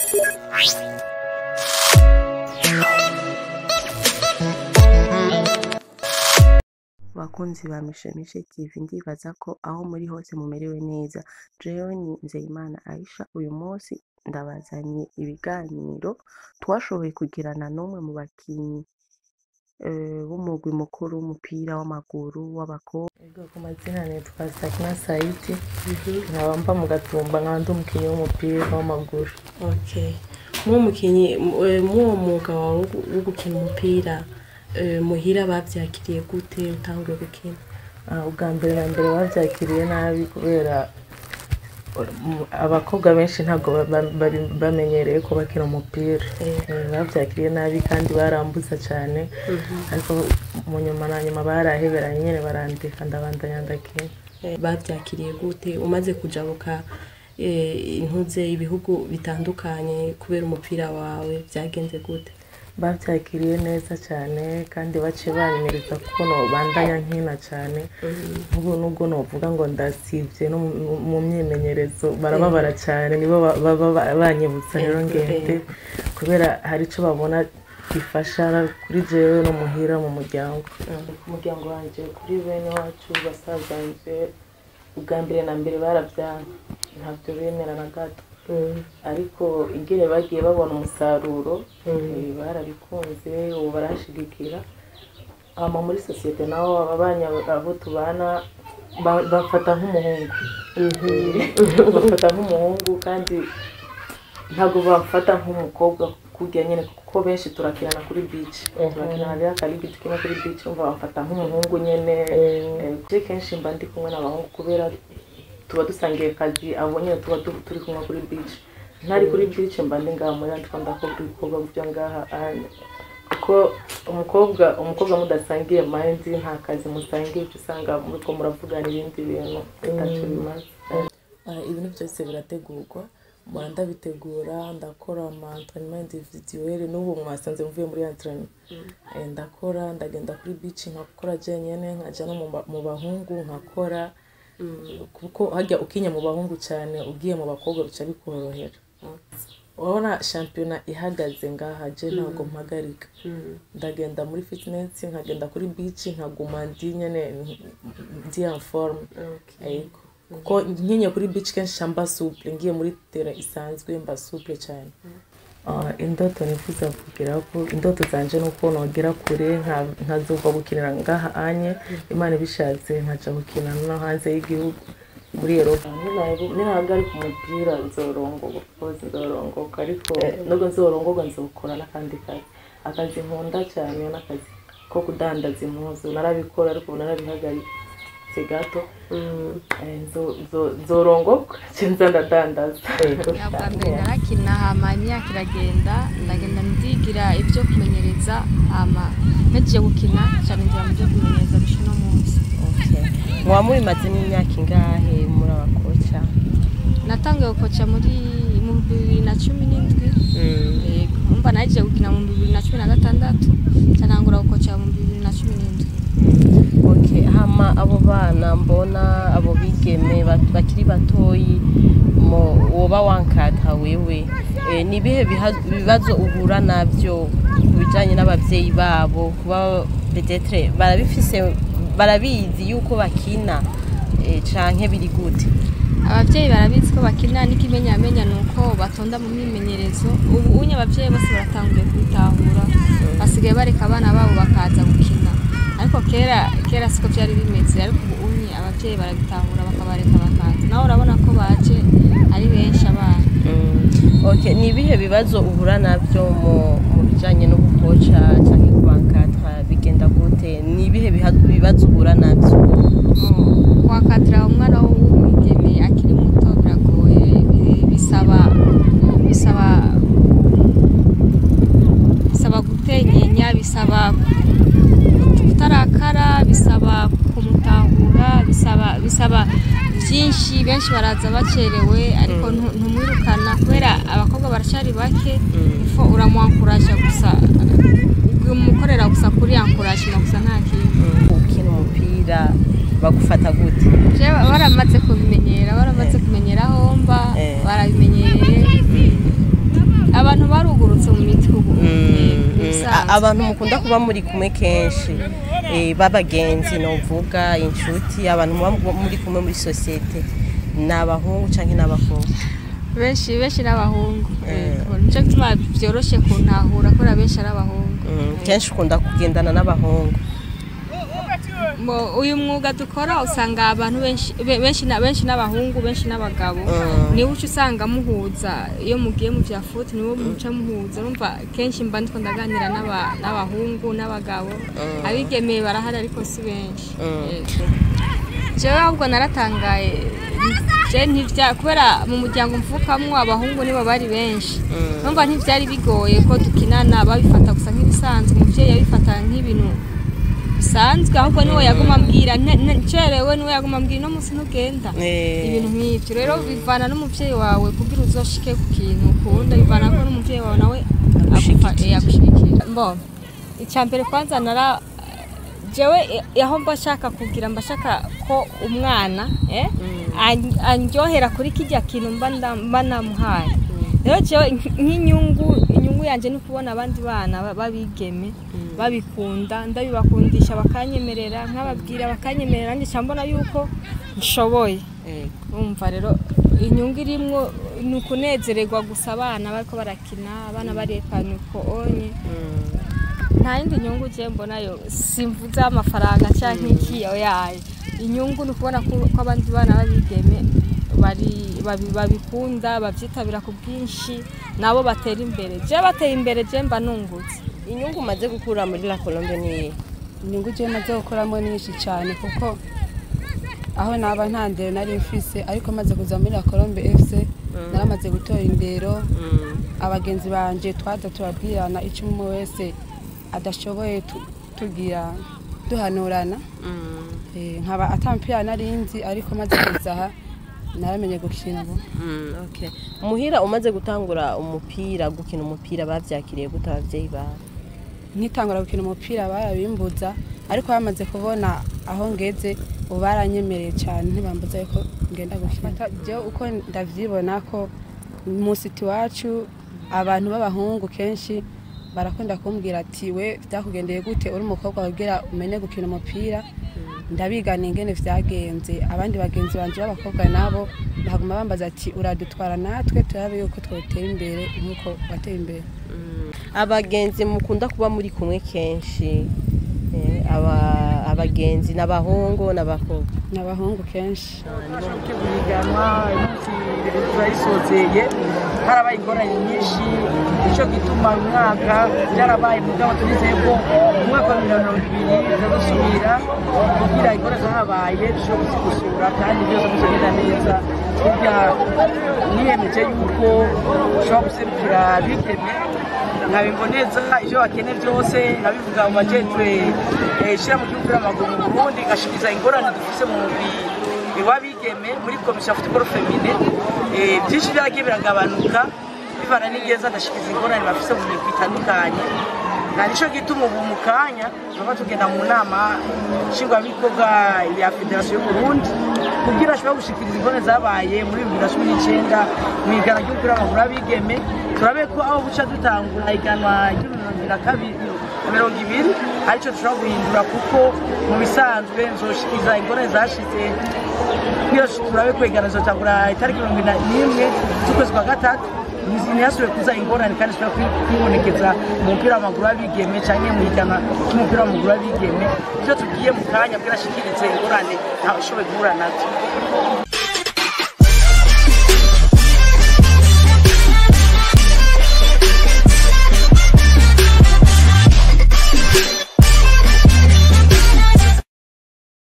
Bakunzi ba Mishemishe TV ndibaza ko aho muri hose mumerewe neza jewe ni Nzeyimana Aisha uyu munsi ndabazaniye ibiganiro twashoboye kugirana n'umwe mu bakinyi eh, b'umugwi mukuru w'umupira w'amaguru w'abakobwa Ego ku mazina nitwa Sakina Saidi nkaba mba mu Gatumba nkaba ndi umukinnyi w'umupira w'amaguru Okay. Muwo mukinyi muwo mwuga wawe wo- wo gukina umupira eh, muhira bavyakiriye gute utanguye gukina Ah, ubwa mbere na mbere bavyakiriye nabi kubera um, abakobwa benshi ntabwo ba- ba- bari bamenyereye ko bakina umupira Eh, bavyakiriye nabi kandi barambuza cyane ariko mu nyuma na nyuma baraheberanye nyene barandika ndabandanya ndakina Eh, bavyakiriye gute umaze kujabuka eh, intuze ibihugu bitandukanye kubera umupira wawe vyagenze gute bavyakiriye neza cyane kandi baciye banyemeriza kuko nobandanya nkina cyane ubu nubwo novuga ngo ndasivye no mu- mu myimenyerezo barababara cyane nibo ba- baba ba- banyibutsa rero Ego, ngende kubera hari ico babona gifasha kuri jewe no muhira mu muryango ku muryango wanje kuri bene wacu basazanje ubwa mbere na mbere baravyanga ntabyo bemera na gato ariko ingene bagiye babona umusaruro eh, barabikunze ubu barashigikira hama muri sosiyete naho ababanya abo tubana ba- bafata nk'umuhungu bafata nk'umuhungu kandi ntabwo bafata nk'umukobwa kurya nyine kuko benshi turakinana kuri beach turakinana rero akaribi tukina kuri beach umva bamfata nk'umuhungu nyene Eh, je kenshi mba ndi kumwe n'abahungu kubera tuba dusangiye akazi abo nyine tuba tu- turi kumwe kuri beach ntari kuri beach mba ndi ngaha muri andiko ndakobwa ibikorwa byo ngaha anya kuko umukobwa umukobwa mudasangiye mind nta kazi musangiye uca usanga muriko muravugana ibindi bintu bitaco bimaze Ah, ibintu byose birategurwa mpora ndabitegura ndakora ama entraînement individuel n'ubu mwasanze mvuye muri entraînement Eh, ndakora ndagenda kuri beach nkakora jenyene nkaja no mu ba- mu bahungu nkakora kuko hajya ukinya mu bahungu cyane ugiye mu bakobwa bica bikorohera urabona shampiyona ihagaze ngaha je ntabwo mpagarika ndagenda muri fitness nkagenda kuri beach nkaguma ndi nyene ndi en forme yego kuko nkinye kuri beach kenshi ca mba souple ngiye muri terrain isanzwe mba souple cyane Ah, indoto nifuza kugira ko indoto zanje nuko nogera kure nka- nkazova gukinira ngaha anye imana ibishatse nkaja gukina no hanze y'igihugu muri Europa ninahagarika umupira nzorongoka kozi nzorongoka ariko nubwo nzorongorwa nzokora n'akandi kazi akazi nkunda cyane n'akazi ko kudandaza impuzu narabikora ariko ubu narabihagaritse gato Eh, nzo- nzo- nzorongorwa nza ndadandaza bwa mbere narakina hama imyaka iragenda ndagenda ndigira ibyo kumenyereza hama nagiye gukina cyane ngira mu byo kumenyereza bishe no munsi muba mubimazemo imyaka ingahe muri abakoca natangiye gukoca muri mu bibiri na cumi n'indwi yego umva nagiye gukina mu bibiri na cumi na gatandatu ncanangura gukoca mu bibiri na cumi n'indwi okay hama abo bana mbona abo bigeme ba- bakiri batoyi mo- woba wankata wewe Eh, ni ibihe biha- bibazo uhura nabyo ku bijyanye n'ababyeyi babo kuba petetre barabifise barabizi yuko bakina eh, canke biri gute ababyeyi barabizi ko bakina n'ikimenyamenya ni uko batonda mu myimenyerezo ubu unye ababyeyi bose baratanguye kubitahura basigaye bareka abana babo bakaza gukina ariko kera kera siko byari bimeze ariko ubu unye ababyeyi barabitahura bakabareka bakaza nawe urabona ko baje ari benshi abana Okay, ni ibihe bibazo uhura nabyo mu mu bijyanye no gukoca cyangwa kubankata bigenda gute ni ibihe biha- bibazo uhura nabyo kwakatira umwana w'umwigeme akiri muto biragoye bi- bisaba bisaba bisaba gutenyenya bisaba kutarakara bisaba kumutahura bisaba bisaba byinshi benshi baraza bacerewe ariko ntu- ntumwirukana kubera abakobwa baracari bake ifo uramwankuraje gusa umukorera gusa kuri yankurajima gusa nta kintu ukina umupira bagufata gute Je baramaze kubimenyera baramaze kumenyera aho mba Eh. barabimenyereye abantu barugurutse mu mitwe ubu Mm, Eh, mm. ibisanzwe. A- abantu mukunda kuba muri kumwe kenshi eh, b'abagenzi novuga inshuti abantu muba mu- muri kumwe muri sosiyete ni abahungu cyangwa n'abakobwa benshi benshi n'abahungu Eh. Yego, nico gituma byoroshe kuntahura kubera benshi ari abahungu Mm, kenshi ukunda kugendana n'abahungu Mo- uyu mwuga dukora usanga abantu benshi be- benshi na benshi n'abahungu benshi n'abagabo Mm. niwe uca usanga muhuza iyo mugiye mu vya futi niwe muca muhuza urumva kenshi mba ndiko ndaganira n'aba- n'abahungu n'abagabo abigemeye barahari ariko si benshi Mm. Yego. jewe ahubwo naratangaye je ntivya kubera mu muryango mvukamwo abahungu nibo bari benshi numva ntivyari bigoye ko dukinana babifata gusa nk'ibisanzwe umuvyeyi yabifata nk'ibintu bisanzwe ahubwo niwe yaguma ambwira "Ne- ne- cerewe niwe yaguma ambwira uno munsi ntugenda Eh, ibintu nk'ibyo rero bivana n'umuvyeyi wawe kugira uzoshike ku kintu ukunda bivana ko n'umuvyeyi wawe nawe agufa- eh, agushigikira mbo icya mbere kwanza nara jewe eh, aho mba shaka kugira mba shaka ko umwana eh, an- andyohera kuri kijya kintu mba nda- mba namuhaye rero jewe nk- nk'inyungu inyungu yanje ni kubona abandi bana ba- babigeme babikunda ndabibakundisha bakanyemerera nkababwira bakanyemerera nanjye nca mbona yuko nshoboye eh, umva rero inyungu irimwo ni ukunezererwa gusa abana bariko barakina abana barekana uko onye mm, nta yindi nyungu je mbonayo simvuze amafaranga canke iki oyaye inyungu ni ukubona ko ko abandi bana babigeme bari babi- babikunda bavyitabira ku bwinshi nabo batera imbere je bateye imbere je mba nungutse inyungu umaze gukura muri la colombe ni iyihe? inyungu ujye maze gukoramo ni nyinshi cyane kuko aho naba nta ndero nari mfise ariko maze kuza muri la colombe fc naramaze gutora indero Mm, abagenzi banje twaza turabwirana icyo umwe wese adashoboye tu- tugira duhanurana mm, Eh, nkaba atampira nari nzi ariko maze kuza aha naramenye gukina ubu mm, okay. muhira umaze gutangura umupira gukina umupira bavyakiriye gute abavyeyi bawe nkitangura gukina umupira barabimbuza ariko bamaze kubona aho ngeze ubu baranyemereye cyane ntibambuza yuko ngenda gukina jewe uko ndavyibona ko mu siti iwacu abantu b'abahungu kenshi barakunda kumbwira ati we vyakugendeye gute uri umukobwa kugira umenye gukina umupira ndabigana ingene vyagenze abandi bagenzi banje b'abakobwa nabo baguma bambaza ati uradutwara natwe turabe yuko twotera imbere nk'uko wateye imbere abagenzi mukunda kuba muri kumwe kenshi eh, aba- abagenzi n'abahungu n'abakobwa ni abahungu kenshi guhiganwa umunsi turayisozeye harabaye ingorane nyinshi nicyo gituma uyu mwaka byarabaye mugabo turizeye ko mu mwaka wa bibiri na mirongo ibiri tutazosubira kugira ingorane zahabaye dushobora kuzigusura kandi byose bizagenda neza burya niyemeje yuko ushobora guserukira abigeme nkabimboneza ibyo bakeneye byose nkabivuga mu majejwe ishyira mu gihugu w'amaguru mu burundi ngashikiriza ingorane dufise mu mubiri w'abigeme muri komisiyo ya futuboro femine Eh, byinshi byagiye biragabanuka bivana n'ingeza ndashikiriza ingorane bafise mu migwi itandukanye na nicyo gituma ubu mu kanya tuba tugenda mu nama nshingwabikorwa ya federasiyo y'uburundi kugira ashobora gushikiriza ingorane zabaye muri bibiri na cumi n'icyenda mu igana ry'umupira w'amaguru w'abigeme turabe ko aho buca dutangura iganwa ry'ibihumbi na kabiri na mirongo ibiri aricyo dushobora guhindura kuko mu bisanzwe nzoshikiriza ingorane zashize kugira turabe kwegana zotangura itariki mirongo ine n'imwe z'ukwezi kwa gatatu ntihasubire kuza ingorane kandi zishobora kwibonekeza mu mupira w'amaguru w'abigeme cyangwa mu igana ry'umupira w'amaguru w'abigeme ibyo tugiye mu kanya bwirashikirize ingorane ntawe ushoboye guhura nazo